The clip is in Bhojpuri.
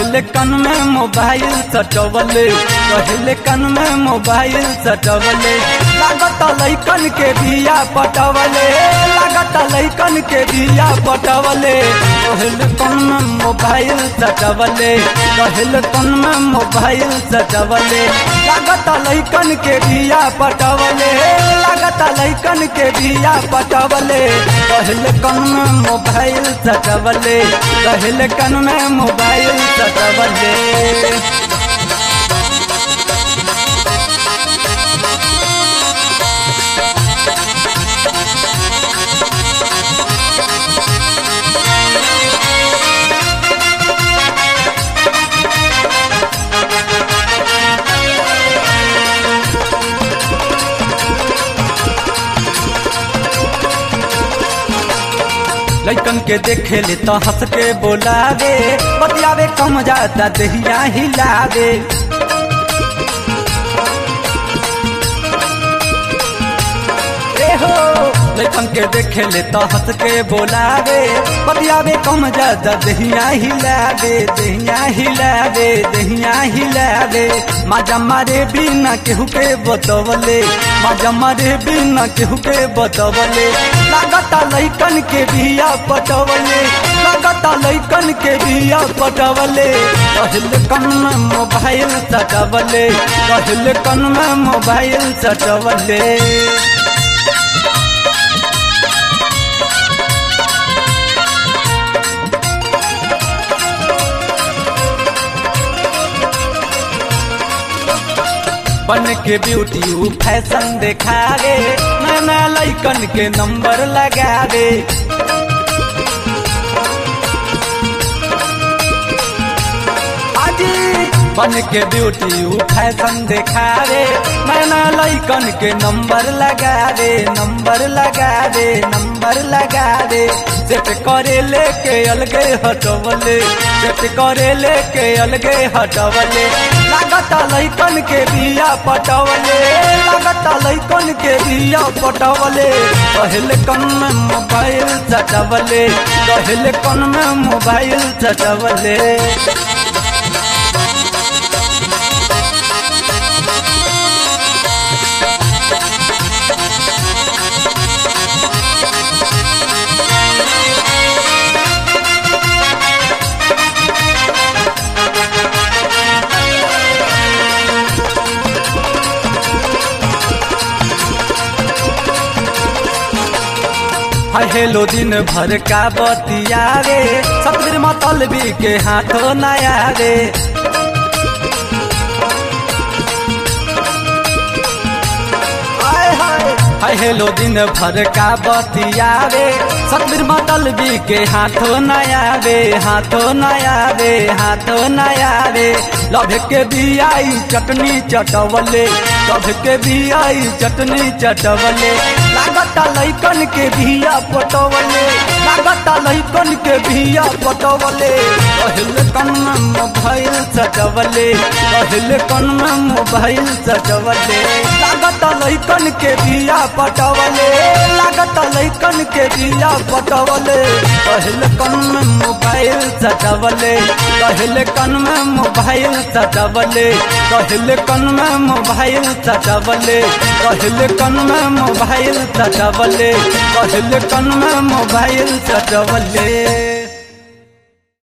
कहले कन में मोबाइल सटवले कहले कन में मोबाइल सटवले लागत लैकन के बिया पटवले लागत लैकन के बिया पटवले कहले कन में मोबाइल सटवले कहले कन में मोबाइल सटवले लागत लैकन के बिया पटवले लागत लैकन के बिया पटवले कहले कन में मोबाइल सटवले कहले कन में मोबाइल सटवले लैकन के देखे ले तो हंस के बोलावे बतियावे कम जाता दहिया हिलावे ए हो लैकन के देखे ले तो हंस के बोलावे बतियावे कम जाता दहिया हिलावे दहिया हिलावे दहिया हिलावे माजा मारे बिना केहू के बतवले माजा मारे बिना केहू के बतवले लागता लैकन के बिया पटवले लागता लैकन के बिया पटवले कहल कन में मोबाइल सटवले कहल कन में मोबाइल सटवले बन के ब्यूटी ऊ फैशन देखावे नया लैकन के नंबर लगावे बन के ब्यूटी ऊ फैशन देखावे नया लैकन के नंबर लगावे नंबर लगावे नंबर लगावे सेट करे लेके अलगे हटवले सेट करे लेके अलगे हटवले लागता लैकन के बिया पटवले लागता लैकन के बिया पटवले कहले कन में मोबाइल सटवले कहले कन में मोबाइल सटवले हेलो दिन भर का बतियावे सतबीर मतलबी के हाथों नया रे हाय हेलो दिन भर का बतियावे सतबीर मतलबी के हाथों नया रे हाथों नया रे हाथों नया रे लभ के बियाई चटनी चटवले लभ के बियाई चटनी चटवले लागता लैकन के बिया पटवले लागता लैकन के बिया पटवले कहले कन में मोबाइल सटवले कहले कन में मोबाइल सटवले लागता लैकन के बिया पटवले लागता लैकन के बिया पटवले कहले कन में मोबाइल सटवले कहले कन में मोबाइल सटवले कहले कन में मोबाइल सटवले कहले कन में मोबाइल सटवले कहले कन में मोबाइल सटवले